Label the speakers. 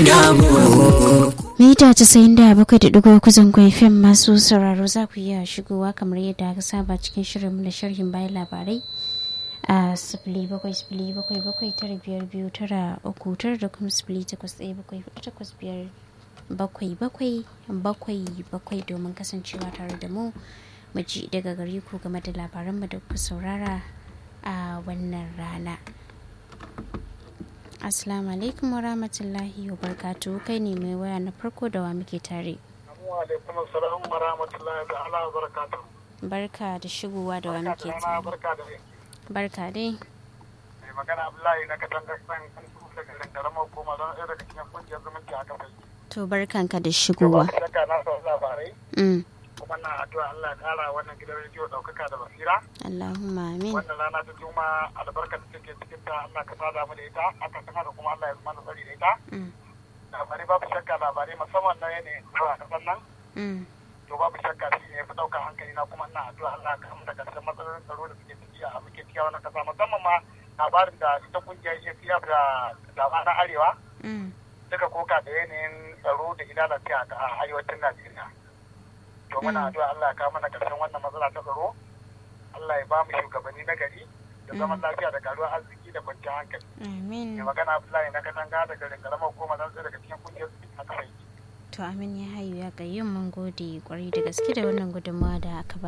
Speaker 1: damu
Speaker 2: mita casa'in da bakwai da ɗigo kuzan fim masu sauraro za ku iya shigowa kamar yadda aka saba cikin shirin da sharhin bayan labarai a sifili bakwai sifili bakwai bakwai tara biyar biyu tara uku tara da kuma sifili takwas ɗaya bakwai hudu takwas biyar bakwai bakwai bakwai bakwai domin kasancewa tare da mu mu ji daga gare ku game da labaranmu da kuka saurara a wannan rana Assalamu alaikum wa rahmatullahi wa barkatu kai ne mai waya na farko da wa muke tare.
Speaker 3: alaikum assalam wa rahmatullahi wa ala barakatuh.
Speaker 2: Barka da shigowa da wa muke
Speaker 3: Barka da rana,
Speaker 2: tare.
Speaker 3: barka da yake.
Speaker 2: Barka dai.
Speaker 3: Mai magana Abdullahi na katangar san kan tuta garin karamar koma don ɗaya daga cikin kungiyar zumunci a kafai.
Speaker 2: To barkanka da
Speaker 3: To ba
Speaker 2: shigowa.
Speaker 3: ku shakka na sau labarai
Speaker 2: Mm.
Speaker 3: kuma na addu'a Allah ya ƙara wannan gidan rediyo ɗaukaka da basira.
Speaker 2: Allahumma amin.
Speaker 3: Wannan rana ta juma albarkar da take cikin ta Allah ka sada mu da ita aka san haka kuma Allah ya zama da tsari da ita.
Speaker 2: Mm.
Speaker 3: Labarai babu shakka labarai musamman na yanayin zuwa kasan nan.
Speaker 2: Mm.
Speaker 3: to babu shakka shi ne fi ɗaukar hankali na kuma ina addu'a Allah ka mu da ƙarshen matsalolin tsaro da suke ciki a muke ciki a wannan ƙasa musamman ma labarin da ita kungiyar ACF da dama na Arewa
Speaker 2: Mm.
Speaker 3: suka koka da yanayin tsaro da ilalace a a arewacin Najeriya. To muna addu'a Allah ya kawo mana ƙarshen wannan matsala ta tsaro. Allah ya ba mu shugabanni na gari da zaman lafiya da karuwar arziki da kwanciyar hankali.
Speaker 2: Amin.
Speaker 3: Mai magana Abdullahi na katanga daga rinkaramar hukumar zan daga cikin kungiyar a kafai.
Speaker 2: To amin ya hayu ya gayyun mun gode kwarai da gaske da wannan gudunmawa da aka ba